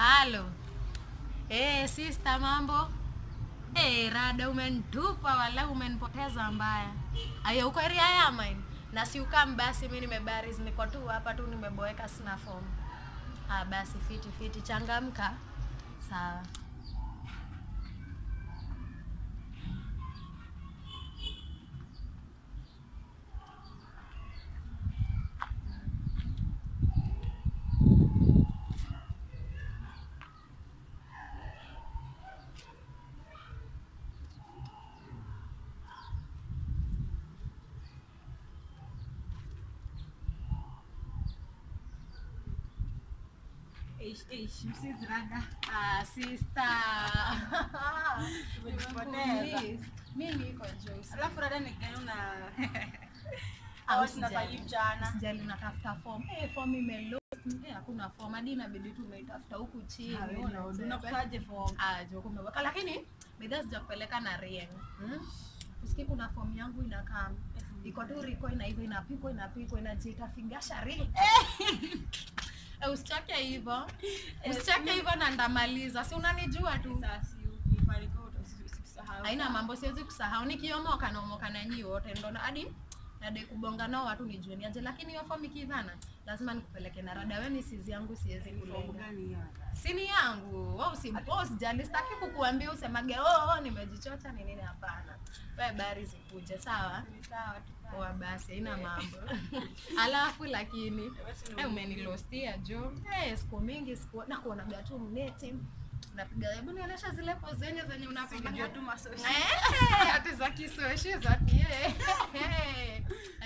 Halo. Eh, sister mambo? Eh, rada umenitupa wala umenipoteza mbaya. Aya uko area ya mine. Na si ukam basi mimi nimebaris niko tu hapa tu nimeboeka sina form. Ah basi fiti fiti changamka. Sawa. Eish, eish, msizi rada. Ah, sister. Tumejipoteza. Please. Mimi niko Joyce. Alafu rada nikaona Au Au sijali. tunafanya mchana. Sijali natafuta form. Eh, form imelost. Eh, hakuna form. Hadi inabidi tumeitafuta huku chini. Ona, unakutaje form? Ah, jo kumeweka lakini bidhaa sijakupeleka na Rieng. Hmm? Usikie kuna form yangu inakaa iko tu riko ina hivyo inapikwa inapikwa inajiita fingasha ri. Eh, usichake hivyo. Usichake hivyo na ndamaliza. Si unanijua tu. Sasa si ukifanikiwa uta- usisahau. Haina mambo, siwezi kusahau. Nikiomoka naomoka na nyinyi wote, ndo na- hadi nadai kubonga nao watu nijue niaje, lakini hiyo fomu ikivana lazima nikupeleke na rada. Wewe ni sizi yangu, siwezi Form kulenga. gani hiyo? Sini yangu wewe usi wewe usijali, sitaki kukuambia usemage oh, oh nimejichota ni nini. Hapana, wewe bari zikuje, sawa Ni sawa tu. Poa basi, haina mambo. Alafu lakini Basi ni eh, umenilostia jo. Eh, siku mingi siku na kuonaga tu mneti unapiga, hebu nionyesha zile pose zenye zenye unapiga Unajua tu masoshi. Eh, ati za kisoshi za kie.